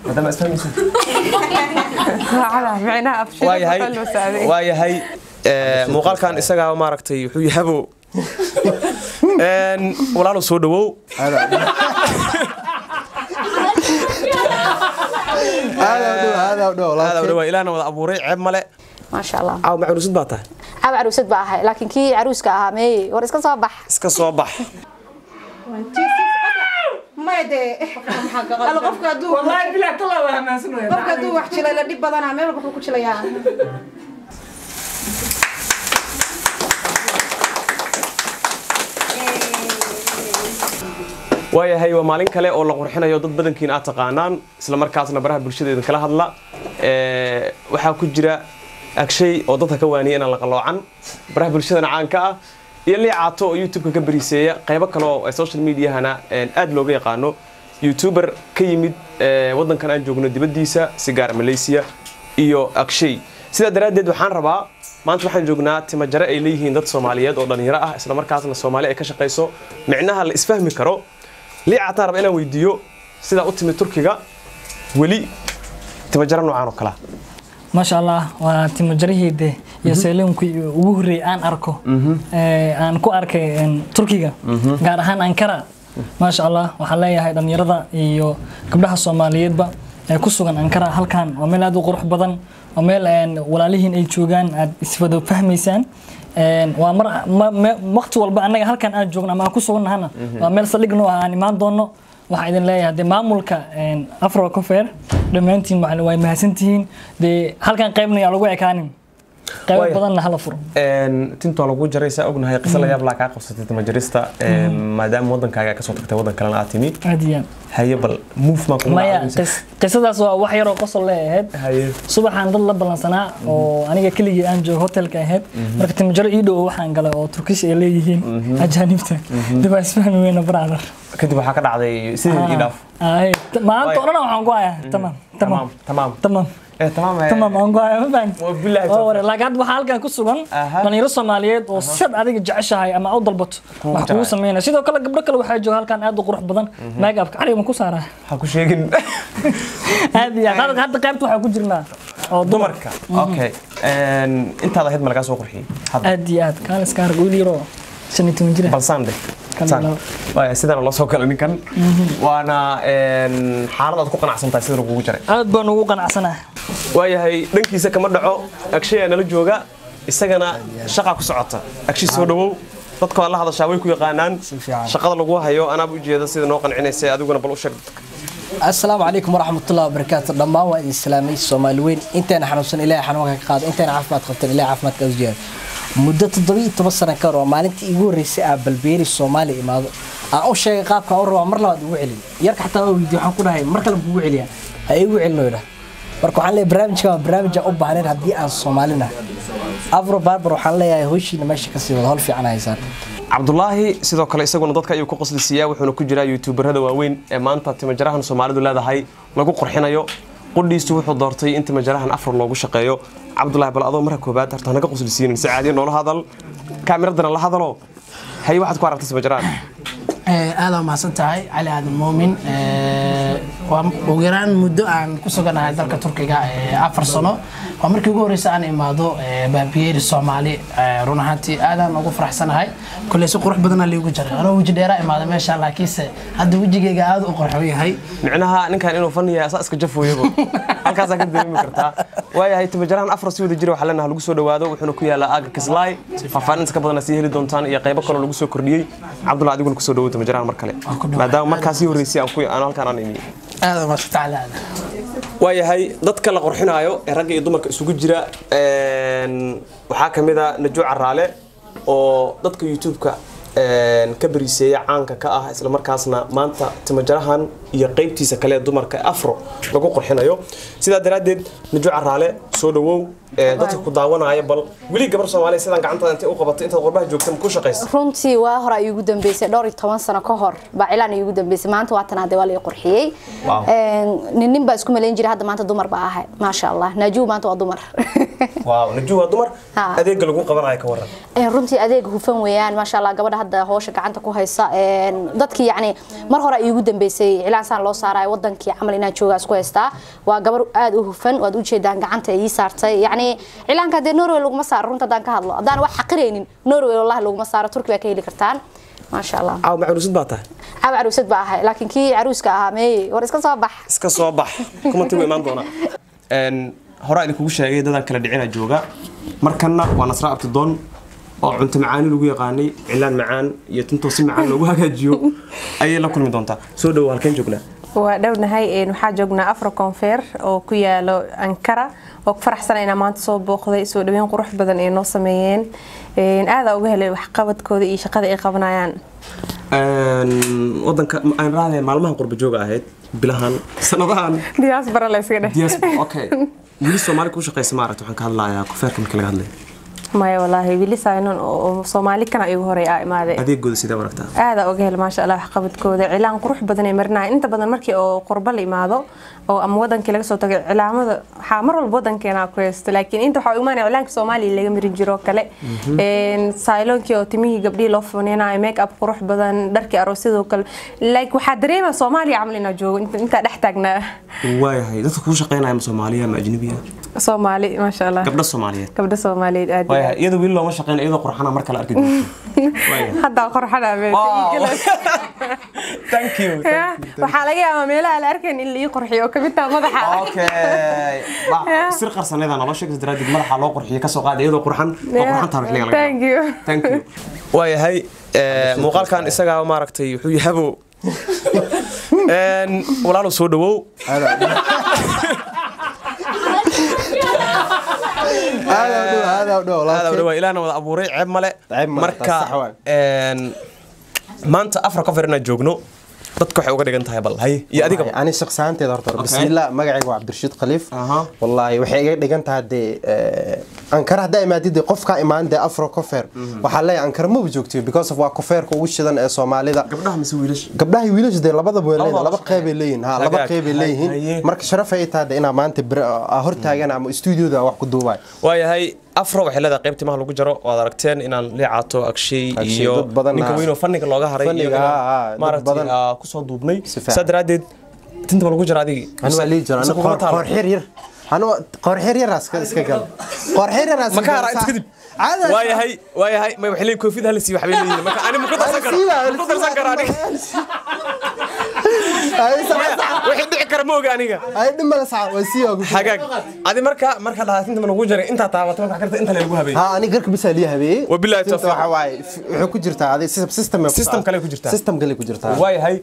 maadaama isfahmaysa micnaha abshir waa yahay waa yahay ee, muuqaalkan isagaa maaragtay wuxuu yahabo Een, walaalow soo dhawow aada u dhawaa ilaahna wada abuuray ceeb male maasha allah caaw macruusad baa tahay caaw caruusad baa ahay laakiin kii caruuska ahaa meeye war iska soo bax iska soo bax qofka hadduu wax jilay la dhib badanaa meel walba wuxuu ku jilayaa waayahay waa maalin kale oo la qurxinayo dad badankiina aad taqaanaan isla markaasna baraha bulshada idin kala hadla Ee, waxaa ku jira agshay oo dadka ka waaniya inaan la qaloocan baraha bulshadana caanka ah iyo liicaato oo youtube-ka ka bariiseeya qaybo kale oo social mediahana een, aad looga yaqaano youtuber ka yimid ee, wadankan aan joogno dibaddiisa si gaar malaysia iyo agshay sidaa daraaddeed waxaan rabaa maanta waxaan joognaa timajare ay leeyihiin dad soomaaliyeed oo dhalinyaro ah isla markaasna soomaali ay ka shaqayso micnaha la isfahmi karo liicaataan raba inaan weydiiyo sidaa u timid turkiga weli timajare noocaan oo kale ah maasha allah waa timajaraheede iyo seeloonkii ugu horreeyay aan arko ee, aan ku arkay een, turkiga gaar ahaan ankara maasha allah waxaan leeyahay dhallinyarada iyo gabdhaha soomaaliyeedba ee ku sugan ankara halkan waa meel aad u qurux badan waa meel een, walaalihiin ay joogaan aad iswada fahmaysaan Een, waa mar ma- me- waqti walba annaga halkan aan joogno ama aan ku sugannahana waa meel saldhig noo ah aan imaan doono waxaan idin leeyahay dee maamulka een, afro cofer dhammaantiin waxaa way mahadsantihiin dee halkan qaybna yaa lagu ekaanin qaybo Waaya. badanna hala furo Een, tinta lagu jaray saa ognahay qiso la yaab laa kaa qabsatay timajarista een, maadaama wadankaaga aad kasoo tagtay wadan kalena aad timi aad iyo aad haye bal move maa kugu maya dhacday mise? qis- qisadaas waa wax yaroo qosol le ahayd haye subaxaan dad la ballansanaa oo aniga keligii aan joogo hotelka ahayd marka timajaro ii dhow waxaan galay oo turkish ay leeyihiin ajaanibta dib waa isfahmi weyna brother kadib waxaa ka dhacday sidii ii dhaaf Ay, t- maanta oo dhan waxaan ku hayaa tamam tamam tamaam tamam eh tamaam eh. tamam aan ku hayaa ma fahanti Wabillahi oo ware laakiin hadda waxaa halkan ku sugan Aha. dhalinyaro soomaaliyeed oo sad adiga jeceshahay ama u dalbato wax kugu jecel. sameynaya sidoo kale gabdho kale waxaa jooga halkan aad u qurux badan make upka cariga ma ku saaraa ha ku sheegin aad iyo aad Hadda- hadda qaybta waxaa ku jirnaa oo dumar dumarka okay Een, intaad ahayd ma lagaa soo qurxiyey hadda aad iyo aad kaan iska arag wiil yaroo shan iyo toban jira balsaan dheh Kan Saan. laba. Waaya, sidaana loo soo galay ninkan waana een, xaalad aad ku qanacsan tahay sida lagugu jaray aad baan ugu qanacsanahay waayahay dhankiisa kama dhaco agshayaa nala jooga isagana shaqaa ku socota agshi soo dhawow dadka waa la hadashaa way ku yaqaanaan shaqada lagu hayo anaaba ujeeda sida noo qancinaysa adiguna bal u sheeg asalaamu calaykum waraxmatullahi wabarakaatu dhammaan waa idin islaamay soomaali weyn intayna xanuunsan ilaahay xanuunka ka qaado intayna caafimaad qabtan ilaahay caafimaadka u ziyaado muddo toddobiyo toban sano ka hor oo maalintii iigu horreysay aa balbeeri soomaaliya imaado aan u sheegay qaabka aan u rabaa mar labaad ugu celin yarka xataa waa weydiiye waxaan ku dhahay mar kale kugu celiyaa ha iigu celino idhah marka waxaan leeyahay barnaamijka waa barnaamij aan u baahnayn haddii aan soomaalina afro barbar waxaan leeyahay howshiina meesha kasii wada hol fiican haysaan cabdulaahi sidoo kale isaguna dadka ayuu ku qoslisiiyaa wuxuuna ku jiraa youtuberada waaweyn ee maanta timajarahan soomaalidu leedahay lagu qurxinayo qudhiistu wuxuu doortay in timajarahan afar loogu shaqeeyo cabdulaahi bal adoo marka koobaad horta hanaga qoslisiinin si caadiya noola hadal kaamiradana la hadalo haye waxaad ku aragtay timajarahan aad waa mahadsan tahay cali aadan muumin waa ugu yaraan muddo aan ku suganahay dalka turkiga ee afar sano waa markii ugu horreysay aan imaado ee, baabiyeeri soomaali ee, run ahaantii aadaan ugu faraxsanahay koley si qurux badanaa liigu jaray anoo weji dheeraa imaada meesha laakiinse hadda wejigayga aad u qurxoon yahay micnaha ninkan inuu fan yahay asaa iska jafooyaba halkaasaa ka dareemi kartaa waayahay timajarahan afar si wada jira waxaa leenaha lagu soo dhawaado wuxuuna ku yaalaa aaga kislaay faahfaahinta ka badan sii heli doontaan iyo qaybo kaloo lagu soo kordhiyey cabdullah adiguna kusoo dhawow timajarahan mar kale maadaama markaasii horreysay aan ku- aan halkaan aan imiyey aad waa maasha tacaala aad waayahay dadka la qurxinaayo ee ragga iyo dumarka isugu jira een, waxaa ka mid a najo caraale oo dadka youtube-ka een, ka bariiseeya caanka ka ah isla markaasna maanta timajarahan iyo qaybtiisa kale ee dumarka afro lagu qurxinayo sidaa daraaddeed najo caraale soo dhawow ee, dadka ku daawanaya bal weli gabar soomaaliya sidaan gacantaada intay u qabatay intaad qurbaha joogta ma ku shaqaysa runtii waa hore ay igu dambeysay dhowr iyo toban sano ka hor baa cilaan ay igu dambeysay maanta waa tan hadee waa la ii qurxiyey Wow. Een, nin nin baa isku malayn jiray hadda maanta dumar baa ahay maasha allah naajiw maanta waa dumar waaw najo waa dumar Ha. adeega lagu qabanayo ka waran Een, runtii adeeg hufan weeyaan maasha allah gabadha hadda howsha gacanta ku haysa Een, dadkii yacni mar hore ay igu dambeysay cilaan cilaan saan loo saarayo wadankii camal inaan joogaa isku haystaa waa gabar aad u hufan waad ujeedaan gacanta ii saartay yacni cilaanka dee norway laguma saaro runta haddaan ka hadlo haddaan wax xaqiraynin norway wallahi laguma saaro turki baa ka heli kartaan maasha allah caaw macruusad baa tahay caaw caruusad baa ahay laakiin kii caruuska ahaa meeye war iska soo bax iska soo bax kumanti wuu imaan doonaa Een, horaa idinkugu sheegay dadaan kala dhicina jooga markanna waa nasra abtidoon oo cunto macaani lagu yaqaanay cilaan macaan iyo tuntoo si macaan loogu hagaajiyo ayay la kulmi doontaa soo dhowo halkeen joognaa waa dhownahay een, waxaa joognaa afro confer oo ku yaalo ankara oo ku faraxsan inaa maanta soo booqday soo dhaweyn qurux badan ay noo sameeyeen Een, aadaa uga helay waxqabadkooda iyo shaqada ay qabanayaan Een, wadanka aan raadeen maalmahan qurba jooga ahayd bilahan sanadahan diaspora la iska dheh diaspora okay wili soomaali kuu shaqaysa maaragta waxaan ka hadlayaa kufeerka marka laga hadlayo maya walaahi wili saynon oo soomaali kana igu horey aa imaaday adeegooda sidee aragtaa aadaa uga hel maasha allah waxqabadkooda cilaan qurux badan ay marinaya inta badan markii oo qurbo la imaado oo ama wadankii laga soo tagay cilaamada waxaa mar walba wadankeena ku haysto laakiin inta waxaa u imaanaya cilaanka soomaaliya laga marin jiro kale sayloonkii oo timihii gabdhihii loo funinayo make up qurux badan dharkii aroosyadoo kale like waxaa dareema soomaaliya camal inaa joogo inta- intaa dhex taagnaa waayahay dadka kuu shaqaynaya ma soomaaliya ma ajnabiya soomaali maasha allah gabdha soomaaliyeed gabdha soomaaliyeed aad iyo waayahay iyada wili looma shaqayn iyadoo qurxana marka la arki doonto waayahay haddaa qorxana thank you waxaa laga yaabaa meelaha la arkayn in la ii qorxiyo oo kamid taha madaxa okay Ba- sir qarsaneeda nolosha sheegaysa daraaddeed madaxa loo qurxiyo kasoo qaada iyadoo qurxan oo qurxan tahay xilliga laga thank you thank you waayahay ee, muuqaalkan isagaa maaragtay wuxuu yahabo Een, walaalow soo dhawow aad u dhawaa ilaahna wada abuuray ceeb male Ceeb male, marka taas sax waay. een, maanta afra cover inaan joogno dadka waxay uga dhigan tahay bal hay iyo adiga ani shaqsaanteeda horta bismillah magacayga waa cabdirashiid khaliif Aha. wallaahi waxay iga dhigan tahay dee eh, ankara haddaa imaadid dee qofkaa imaan dee afro cofer waxaa leeyahay ankara maba joogtiyo because of waa coferka ugu shidan ee soomaalida gabdhaha mise wiilasha gabdhaha iyo wiilasha dee labadaba way leeyihiin Labadaba laba qeybay leeyihiin ha laba Hagaag. qeybay Haye. leeyihiin marka sharaf ay tahay dee inaa maanta bir- aa hortaagan ama stuudioda wax ku duubaay waayahay afro waxay leedahay qayb timaha lagu jaro waad aragteen inaan liicaato agshay Agshay, iyo dad badan ninka ha. weyn oo fanniga looga haray Fanniga, iyagana ha, ha, dad maaragtay badan. aa, kusoo duubnay Si fiican. saa daraaddeed tinta ma lagu jara adigi ani waa lii jiro Mise kuguma taalo? qoorxir yar anu qoorxir yaraas iska gal qoorxir yaraas ma ka haraa inta kadib waayahay waayahay may waxay leeyihin koofid hala siiyo waxbay leeyihin marka ani ma ku darsan karo ma ku darsan karo aniga wixii dhici kara ma oga aniga ay dhimala saca waa sii ogu hagaag adi marka marka dhahaa tinta ma lagu jaray intaa taabato marka karta inta lagu habeeyey ها أنا قرك بس اللي هبي وبالله التوفيق. وحواي وحكو جرتا هذه سيستم سيستم System kale ku jirtaa. سيستم kale ku jirtaa waayahay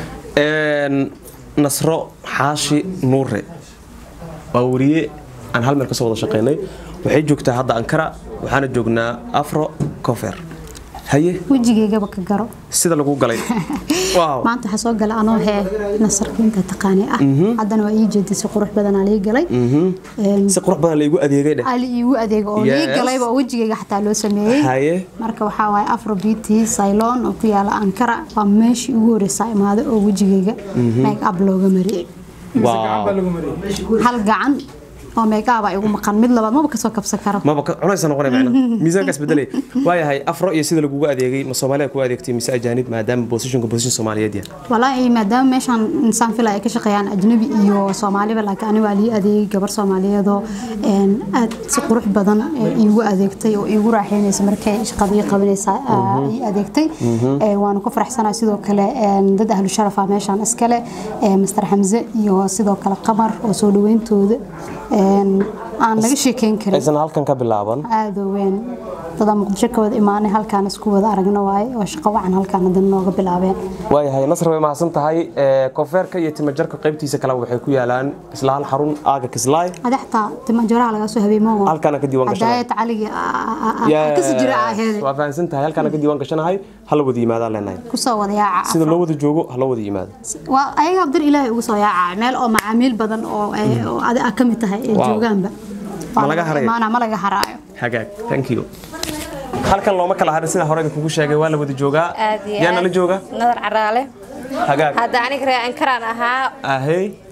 een, nasro xaashi nuure waa wariye aan hal meel kasoo wada shaqaynay waxay joogtaa hadda ankara waxaana joognaa afro cofer haye wejigaygaba ka garo sida lagu galay waaw maanta waxaa soo gala anoo hee nasarkiinta taqaani ah haddana waa ii jeedin si qurux badanaa lii galay Een, si qurux badan laygu adeegay dheh ali iigu adeego oo lii Yes. galayba oo wejigayga xataa loo sameeyey haye marka waxaa waaye afro beauty ceylon oo ku yaala ankara waa meeshii ugu horeysa imaaday oo wejigayga make up looga mariyey waaw hal gacan oo make up igu maqan mid labaad maba kasoo kabsan karo maba ka- cunaysa noqonay macna miisaankaas bedelay waayahay afro iyo sida lagugu adeegay ma soomaaliya ku adeegtay mise ajaanib maadaama positionka position soomaaliyeed yahay walaahi maadaama meeshaan insaan fila ay ka shaqeeyaan ajnabi iyo soomaaliba laakiin aniga waa lii adeegay gabar soomaaliyeedoo een, aad si qurux badan ee, iigu adeegtay oo iigu raaxeynaysa markay shaqadii qabanaysa aa, ii adeegtay Ee, waanu ku faraxsanahay sidoo kale een, dad ahlu sharafa meeshaan iskale ee, master xamse iyo sidoo kale qamar oo soo dhaweyntooda een, aan laga sheekeyn karin aysan halkan ka bilaaban aad u weyn dadaa muqdisho ka wada imaanay halkaan isku wada aragna waaye oo shaqo wacan halkaan haddana nooga bilaabeen waayahay nasr way mahadsan tahay ee, koonfeerka iyo timajarka qaybtiisa kale waxay ku yaalaan isla hal xarun aaga kislaay madaxta timanjaraha laga soo habeemo Halkaana ka diiwaan gashanay. hadaayad caliga kasi jira aheed waa fahansan tahay halkaana ka diiwaan gashanahay hala wada yimaadaan leenahay kusoo wada yaaca sida loo wada joogo hala wada yimaado waa ayaga abdir ilaahay ugu soo yaaca meel oo macaamiil badan oo ay- oo adi ka mid tahay ee Wow. joogaanba Ma laga harayo? imaana ma laga haraayo hagaag thank you halkan looma kala harin sida hore kugu sheegay waa la wada joogaa aad iyo yaa nala aad. jooga nadar caraale hagaag hadda aniga reer ankaraan ahaa ahey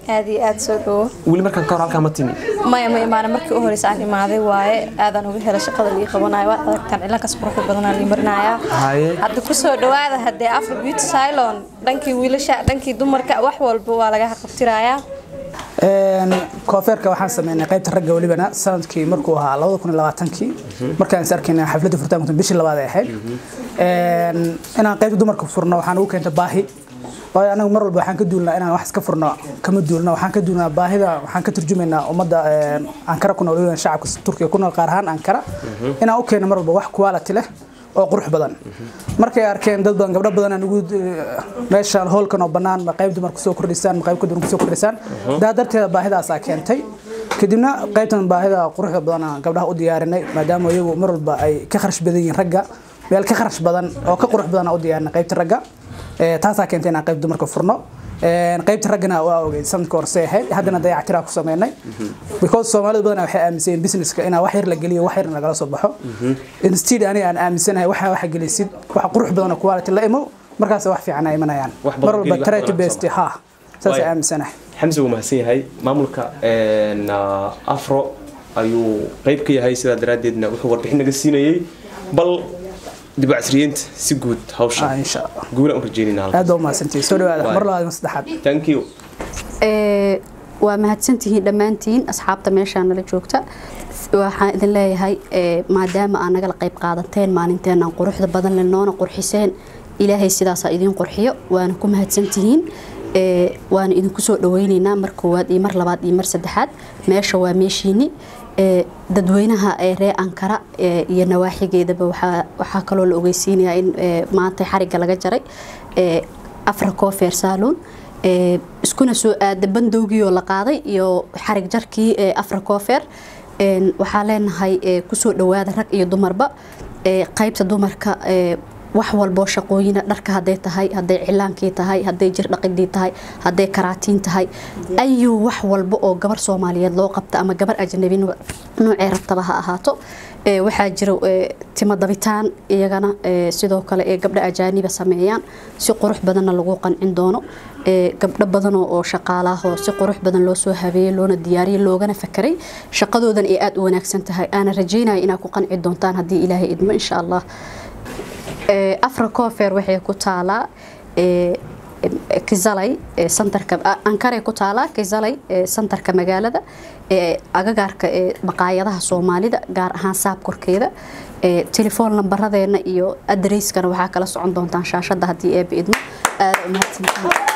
aad iyo aad soo dhawo weli markaan ka hor halkaa ma timi maya ma imaana markii u horeysa aan imaaday waaye aadaan uga helay shaqada lii qabanayo waad aragtaan cilankaas quruxda badanaa lii marinayaa haye hadda kusoo dhawaada haddee afro beauty cylon dhankii wiilasha dhankii dumarka wax walba waa laga qabtirayaa koofeerka waxaan sameynay qaybta ragga welibana sanadkii markuu ahaa labada kun iyo labaatankii markaan is arkayna xafladda furitaanka bishii labaad ay ahayd inaan qaybta dumarka furno waxaan ugu keentay baahi waayo anagu mar walba waxaan ka duulnaa inaan wax iska furno kama duulna waxaan ka duulnaa baahida waxaan ka turjumaynaa ummadda ankara ku nool weliba shacabka turkiga ku nool qaar ahaan ankara inaan u keeno mar walba wax quality leh oo qurux badan markay arkeen dad badan gabdho badan ugu meeshaan hoolkan oo bannaan ma qayb dumar kusoo kordhisaan ma qayb ka duwan kusoo kordhisaan daa darteeda baahidaasaa keentay kadibna qaybtan baahida quruxda badan aan gabdhaha u diyaarinay maadaama iyagu mar walba ay ka kharash badan yihiin ragga meel ka kharash badan oo ka qurux badan aan u diyaarinay qaybta ragga taasaa keentay inaan qayb dumarka furno qaybta raggana waa ogeyd sanadka horse ahayd haddana dayactiraa ku sameynay because soomaalida badan waxay aaminsan businesska inaa wax yar la geliyo wax yarna lagala soo baxo instead aniga aan aaminsanahay waxa waxa gelisid wax qurux badan oo quality la imo markaas wax fiican ay imanayaan mar walba charity based ha saasay aaminsanahay xamse wuu mahadsan yahay maamulka afro ayuu qayb ka yahay sidaa daraaddeedna wuxuu warbixin naga siinayey bal dib u casriyeynta si guud hawsha guula u rajeynayna aad baa umahadsantihi soo dhawaada mar labaad ma saddexaad thank you waa mahadsantihiin dhammaantiin asxaabta meeshaa nala joogta waxaan idin leeyahay maadaama aa nagala qayb qaadateen maalinteenaan quruxda badan le noona qurxiseen ilaahay sidaasaa idiin qurxiyo waana ku mahadsantihiin waana idinku soo dhaweyneynaa mar koowaad iyo mar labaad iyo mar saddexaad meesha waa meeshiini dadweynaha ree ankara iyo nawaaxigeedaba waxaa kaloo la ogeysiinayaa in maanta xariga laga jaray afra cofer salon iskuna soo aada bandowgii oo la qaaday iyo xarig jarkii afra cofer waxaa leenahay kusoo dhawaada rag iyo dumarba qaybta dumarka wax walboo shaqooyina dharka haday tahay haday cilaankii tahay haday jir dhaqidii tahay haday karaatiin tahay ayuu wax walba oo gabar soomaaliyeed loo qabta ama gabar ajnabi noocee rabtaba ha ahaato waxaa jira timo dabitaan iyagana sidoo kale ee gabdha ajaaniba sameeyaan si qurux badanna lagu qancin doono gabdho badan oo shaqaalaahoo si qurux badan loo soo habeeyey loona diyaariyey loogana fakaray shaqadoodan ay aada u wanaagsan tahay aana rajeynaya inaad ku qanci doontaan haddii ilaahay idmo insha allah afra cofer waxay ku taalaa kizalay santarka ankaray ku taalaa kizalay santarka magaalada agagaarka maqaayadaha soomaalida gaar ahaan saab korkeeda telefoon lambaradeenna iyo adreyskana waxaa kala socon doontaan shaashada haddii eeba idmo aada umahadsantihiin